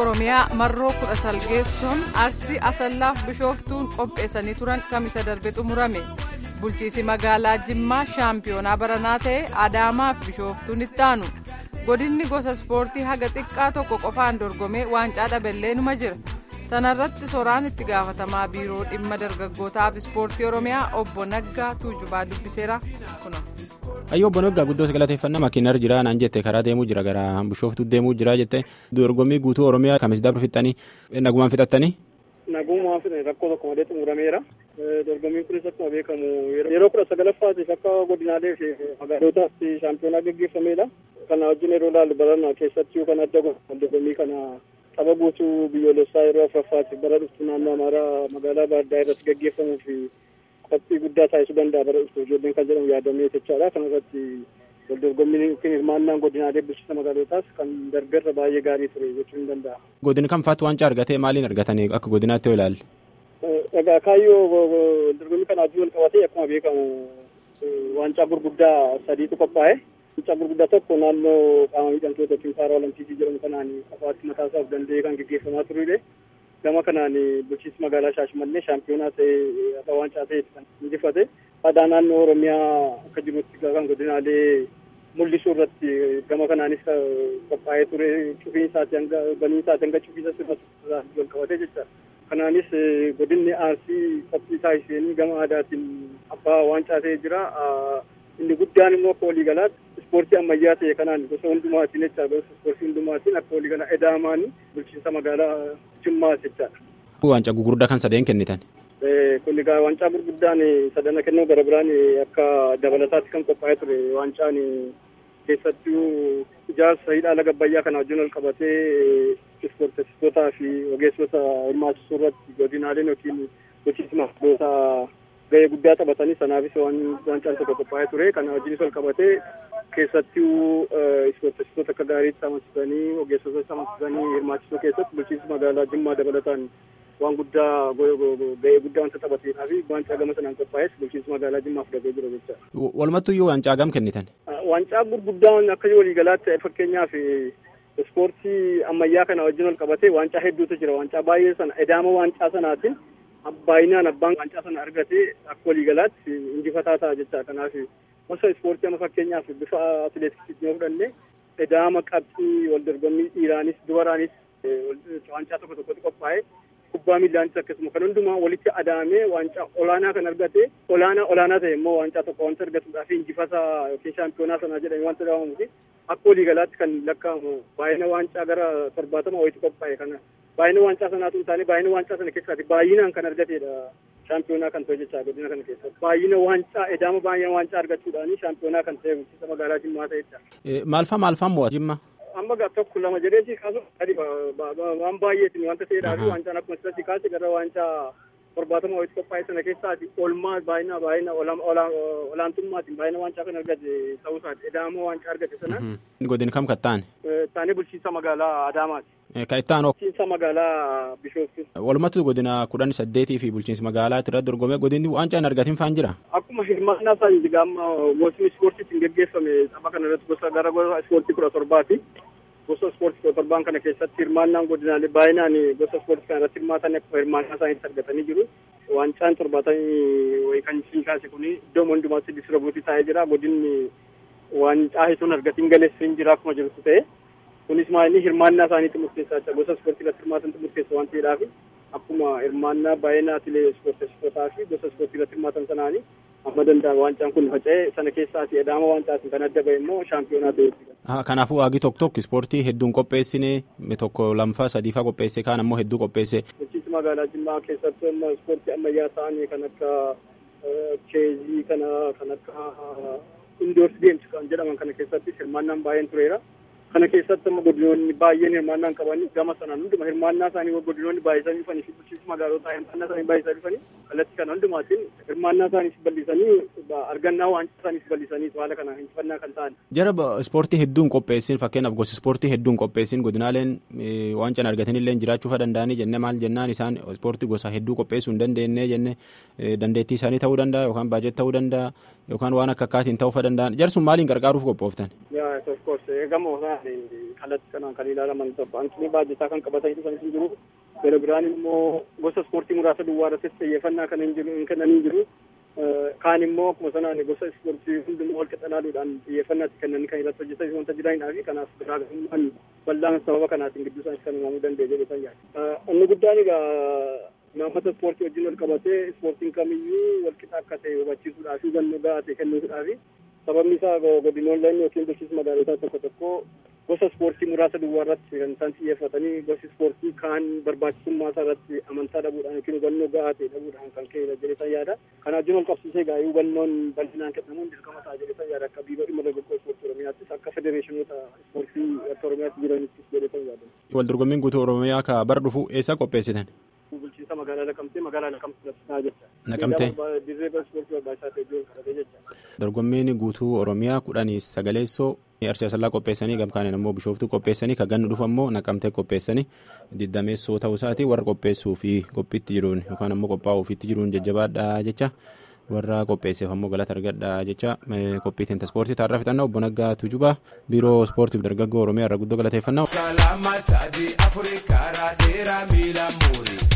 oromiyaa marroo kudha salgeessoon arsii asallaaf bishooftuun qopheessanii turan kamisa darbe xumurame bulchiisi magaalaa jimmaa shaampiyoonaa baranaa ta'e adaamaaf bishooftuun itti aanu godinni gosa ispoortii haga xiqqaa tokko qofaan dorgomee waancaa dhabellee numa jira sanarratti soraan itti gaafatamaa biiroo dhimma dargaggootaaf ispoortii oromiyaa obbo naggaa tuujubaa dubbiseera kuno. Ayyoo obbo Naggaa guddoo galateeffannaa makiinarra jira naan jette karaa deemuu jira gara bishooftuu deemuu jira jette dorgommii guutuu oromiyaa kamis dabra fixxanii nagumaan fixattanii. Nagumaan fixanii rakkoo tokko malee xumurameera. Dorgommiin kunis akkuma beekamu yeroo kudha sagalaffaatiif akka godinaalee fi magaalotaatti shaampiyoonaa gaggeeffameedha. Kana wajjin yeroo ilaallu barana keessatti kan adda godhu dorgommii kana tapha guutuu biyyoolessaa yeroo afuraffaatiif bara dhuftu naannoo amaaraa magaalaa baadiyyaa irratti gaggeeffamuu fi qophii guddaa taasisuu danda'a bara dhuftu ijoolleen kan jedhamu yaadamee jechaadha. Kana irratti waldorgommiin yookiin hirmaannaan godinaalee bulchiinsa magaalotaas kan darbeerra baay'ee gaarii ture jechuun ni danda'a. Godin kam faatu waancaa argatee maaliin argatanii akka godinaatti yoo ilaalle? Egaa kaayyoo dorgommii kana wajjin wal qabatee akkuma beekamu waancaa gurguddaa sadiitu qophaa'e. Waancaa gurguddaa tokko naannoo qaama miidhamtoota yookiin paara olampiikii jedhamu kanaan qofaatti mataasaaf danda'ee kan gaggeeffamaa turre. Gama kanaan bulchiinsi magaalaa Shaashmannee shaampiyoonaa ta'ee akka waancaa ta'e kan injifate. Aadaa naannoo Oromiyaa akka jirutti kan godinaalee mul'isuu irratti gama kanaanis qophaa'ee ture cufiinsaati hanga baniinsaati hanga cufiinsa sirna wal qabatee jecha. Kanaanis godinni Arsii qophii taasisanii gama aadaatiin abbaa waancaa ta'ee jira. Inni guddaan immoo akka waliigalaatti ispoortii ammayyaa ta'e kanaan gosa hundumaatiin jecha gosa ispoortii hundumaatiin akka waliigala edaamaan bulchiinsa magaalaa Jimmaa jechaadha. Waancaa gurguddaa kan sadeen kennitan. Kun egaa waancaa gurguddaan sadana kennuu gara biraan akka dabalataatti kan qophaa'ee ture waancaan keessattuu ijaarsa hidha laga Abbayyaa kana wajjin wal qabatee ispoortessitootaa fi ogeessota hirmaachisuu irratti godinaaleen yookiin bulchiinsi magaalota gahee guddaa taphatanii sanaafis waancaan tokko qophaa'ee ture kana wajjinis wal qabatee keessattuu ispoortessitoota akka gaariitti amansiisanii ogeessota amansiisanii hirmaachisuu keessatti bulchiinsi magaalaa Jimmaa dabalataan waan guddaa gahee guddaa wanta taphateedhaa fi waancaa gama sanaan qophaa'es bulchiinsi magaalaa Jimmaa fudhatee jira jecha. Walumattuu iyyuu waancaa gam kennitan? Waancaa gurguddaan akka waliigalaatti fakkeenyaaf ispoortii ammayyaa kana wajjin wal qabatee waancaa hedduutu jira waancaa baay'ee sana edaama waancaa sanaatiin baay'inaan abbaan waancaa sana argatee akka waliigalaatti injifataa ta'a jecha kanaaf gosa ispoortii amma fakkeenyaaf bifa atileetiksiitiin yoo fudhanne edaama qabxii wal dorgommii dhiiraanis dubaraanis waancaa tokko tokkotti qophaa'e kubbaa miillaanis akkasuma kan hundumaa walitti adaamee waancaa olaanaa kan argate olaanaa olaanaa ta'e immoo waancaa tokko wanta argatuudhaaf injifata yookiin shaampiyoonaa sanaa jedhame wanta dhawamuufi akka waliigalaatti kan lakkaa'amu baay'ina waancaa gara torbaatama wayitti qophaa'e kana baay'ina waancaa sanaatu hin taane baay'ina waancaa sana keessaati baay'inaan kan argatedha shaampiyoonaa kan ta'e jecha godina kana keessatti baay'ina waancaa edaama baay'ina waancaa argachuudhaani shaampiyoonaa kan ta'e bulchiinsa magaalaa Jimmaa ta'edha. Maalfaa maalfaa mo'atu Jimmaa? amma gaa tokko lama jedheeti kaasu adi waan baay'eetiin wanta ta'eedhaa fi waancaan akkuma sirratti kaase gara waancaa torbaatama walitti qophaa'e sana keessaati olmaa baay'ina baay'ina olaantummaatiin baay'ina waancaa kan argate ta'uu isaati edaama waancaa argate sana. Godin kam kattaan? Taanee bulchiinsa magaalaa Adaamaati. Ka ittaan hoo? Bulchiinsa magaalaa Bishooftu. Walumattuu godina kudhan saddeetii fi bulchiinsa magaalaa irratti dorgomee godinni waancaan argatiin faan jira? Akkuma hirmaannaa isaanii amma gosni ispoortiitiin geggeeffame tapha kana irratti gosa gara gosa ispoortii kudha torbaati. Gosa ispoortii kudha torbaan kana keessatti hirmaannaan godinaalee baay'inaan gosa ispoortii kana irratti hirmaatan akkuma hirmaannaa isaaniitti argatanii jiru. Waancaan torbaatamii wayii kan isin kaase kun iddoo hundumaatti distirbuutii taa'ee jira. Godinni waancaa hisuun argatiin galeessu hin jira akkuma jirtu ta'e. Kunis maali hirmaannaa isaaniitti murteessaa jira. Gosa ispoortii irratti hirmaatantu murteessa waan ta'eedhaaf akkuma hirmaannaa baay'ina atilee ispoortessitootaa fi gosa ispoortii irratti hirmaatan sanaanii amma danda'a waancaan kun faca'ee sana keessaati edaama waancaatiin kan adda ba'e immoo shaampiyoonaa ta'e. Kanaafuu waagi tokko tokko ispoortii hedduun qopheessine tokko lamfaa sadiifaa qopheesse kaan ammoo hedduu qopheesse. Bulchiinsi magaalaa Jimmaa keessatti amma ispoortii ammayyaa ta'anii kan akka cheezii kana kan akka indoors games kan jedhaman kana keessatti hirmaannaan baay'een tureera. Kana keessatti amma godinoonni baay'een hirmaannaan qabanii gama sanaan hunduma hirmaannaa isaanii godinoonni baay'isanii dhufanii fi bulchiinsi magaalotaa hirmaannaa isaanii baay'isanii dhufanii kallattii kana hundumaatiin hirmaannaa isaaniis bal'isanii argannaa waancaa isaaniis bal'isanii haala kana injifannaa kan ta'an. Jara ispoortii hedduun qopheessin fakkeenyaaf gosa ispoortii hedduun qopheessin godinaaleen waancaan argatanillee jiraachuu danda'anii jenne maal jennaan isaan ispoortii gosa hedduu qopheessuu hin dandeenye jenne dandeettii isaanii ta'uu danda'a yookaan baajet ta'uu danda'a yookaan waan akka akkaatiin ta'uu danda'an jarsun maaliin gargaaruuf qophooftan. Yaa of course gama kallattii kanaan kan ilaalaman baankii baajjataa kan qabatan dhufan hin jiru gara biraan immoo gosa ispoortii muraasa duwwaa irratti xiyyeeffannaa kan hin jiru hin kennanii jiru kaan immoo akkuma sanaan gosa ispoortii hundumaa wal qixxanaaduudhaan xiyyeeffannaatti kennanii kan irratti hojjetan wanta jiranidhaa fi kanaaf garaagarummaan bal'aan sababa kanaatiin gidduu isaanii kan uumamuu danda'e jedhee san yaada. Inni guddaan egaa imaammata ispoortii wajjin wal qabatee ispoortiin kamiyyuu wal qixa akka ta'e hubachiisuudhaa fi hubannoo gahaa ta'e kennuudhaa fi sababni isaa godinoolleen yookiin bulchiinsa magaalotaa tokko tokko gosa ispoortii muraasa duwwaa irratti kan isaan xiyyeeffatanii gosi ispoortii kaan barbaachisummaa isaa irratti amantaa dhabuudhaan yookiin hubannoo gahaa ta'e dhabuudhaan kan ka'edha jedheetan yaada. Kana wajjin wal qabsiisee gaa'ee hubannoon bal'inaan kennamuun dirqama ta'a jedheetan yaada akka biiroo dhimma dargaggoo ispoortii oromiyaattis akka federeeshinoota ispoortii akka oromiyaatti jiranittis jedheetan yaada. Wal dorgommiin guutuu oromiyaa ka bara dhufu eessa qopheessitan? bulchiinsa magaalaa Naqamtee magaalaa Naqamtee ta'a jecha. Naqamtee. Dirree ispoortii barbaachisaa ta'e iddoo kadhatee jecha. Dorgommiin guutuu oromiyaa kudhanii sagaleessoo arsii asallaa qopheessanii gamkaaniin immoo bishooftuu qopheessanii ka gannu dhufu ammoo naqamtee qopheessanii diddameessoo ta'uu isaati warra qopheessuu fi qophiitti jiruun yookaan ammoo qophaa'uu ofiitti jiruun jajjabaadha jecha warra qopheesseef ammoo galata argadha jecha qophiitiin ispoortii taarraa fixannaa obbo Naggaa Tujubaa biiroo ispoortiif dargaggoo oromiyaa irraa guddoo galateeffannaa.